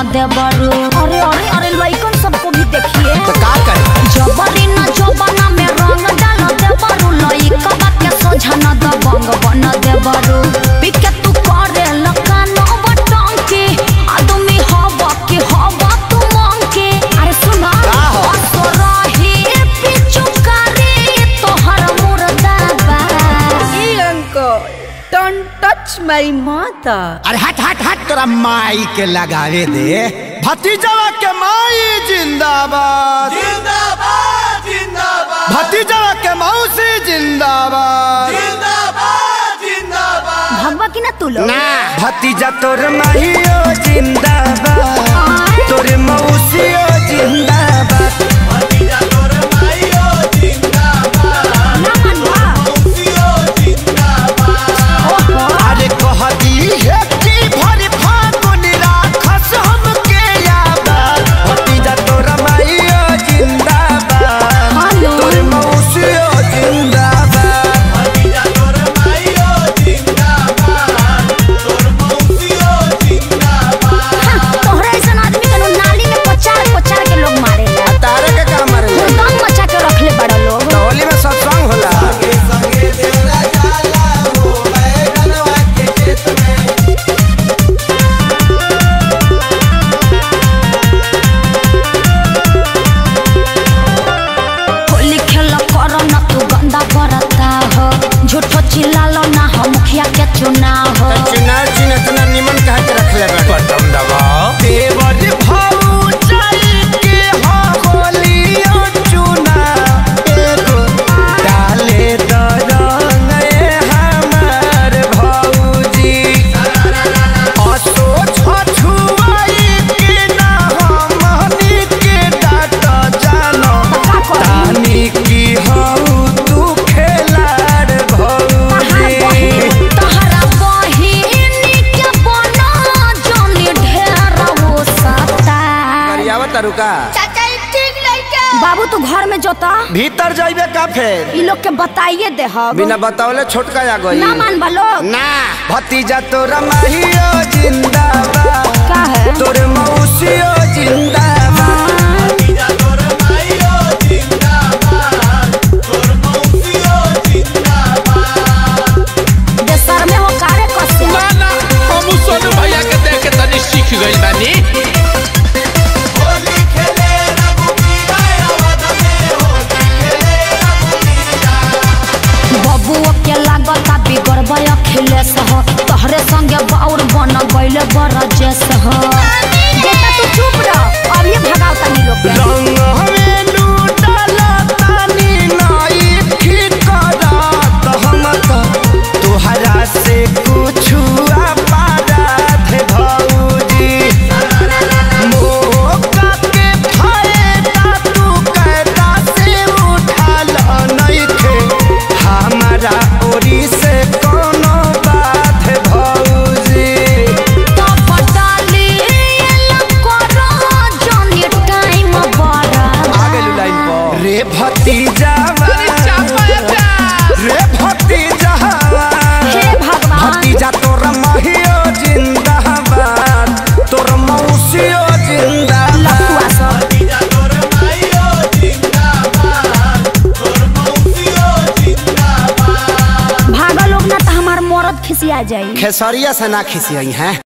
देवरू अरे अरे अरे लइकन सबको भी देखिए तो का करे जबरी न जबना में रंग डाल देवरू लइकबा के सोझा न दबंग बन देवरू पिके तू करे लकान बटंकी आदमी हवा के हवा तू मंकी अरे सुना का हो? असरही पिचुकारी तोहर मुर्दाबा uncle, don't touch my mother. अरे हट हट हट तोरा माई के लगावे दे भतीजवा के माई जिंदाबाद जिंदाबाद जिंदाबाद भतीजवा के मौसी जिंदाबाद जिंदाबाद जिंदाबाद भगवा की ना तू लोग ना भतीजा तोर माहियो जिंदाबाद तोर मौसियो जिंदाबाद भतीजा तोर माइयो जिंदाबाद ना मनवा मौसियो जिंदाबाद अरे कह दी है कि भरी फागुन राखस हमके याद भतीजा तोर माहियो जिंदाबाद हेलो। तोर मौसियो जिंदाबाद भतीजा तोर माइयो जिंदाबाद तोर मौसियो जिंदाबाद तोहरा ऐसा आदमी के नु नाली में पचार पचार के लोग मारेला तारे के काम मारे दम मचा के रखले बड़ा लोग होली में सत्संग होला संगे संगे देवरा जाला हो बैगनवा के खेत में होली खेल करो ना तू गंदा बरता हो झूठो चिल्लालो ना हो मुखिया के चुनाव हो चुनाव चिन्ह इतना निमन कहा के रखले बाड़े बटन दबाओ देवर भाऊ चल के हो होलियो चुना एगो डाले द रंग ए हमार भौजी असो छछुआई के ना हमनी के डाट जानो का करी? तानी की हऊ तू खेलाड़ भौजी तोहरा बहिनी के बना जोनी ढेर वो सता करियावा तरुका बाबू तू घर में जोता भीतर जाइबे का फेर ई लोग के बताइए दे हम बिना बतावले छोटका आ गई ना मान लोग ना भतीजा तोरा माहियो जिंदाबाद का है तोर मौसियो जिंदाबाद भतीजा तोर माइयो जिंदाबाद तोर मौसियो जिंदाबाद देशर में हो कारे कसे ना हम सोनू भैया के देख के तनी सीख गइल बानी होली खेले रघुबीरा अवध में होली खेले रघुबीरा बबुओ के लागता बिगड़बे अखिलेश हो तोहरे संगे बाउर बन गइले बरजेश हो बेटा तू चुप रह अब ये भगाओ तनी लोग के रंग हमें लूटला तानी नाई ठिकरात हम तो तोहरा से कुछु अपराध भौजी मौका के फायदा तू कैदा से उठाल नइखे हमारा ओरी से कोनो बात भौजी तो बटाली करो जनी टाइम बड़ा लाइन पर रे भतीजा रे भतीजा हे भगवान भतीजा तोर महियो जिंदाबाद तोर मौसियो जिंदाबाद लफुआ सब भतीजा तोर माइयो जिंदाबाद तोर मौसियो जिंदाबाद भागो लोग ना तो हमार मरद खिसिया जाई खेसरिया से ना खिसियई हैं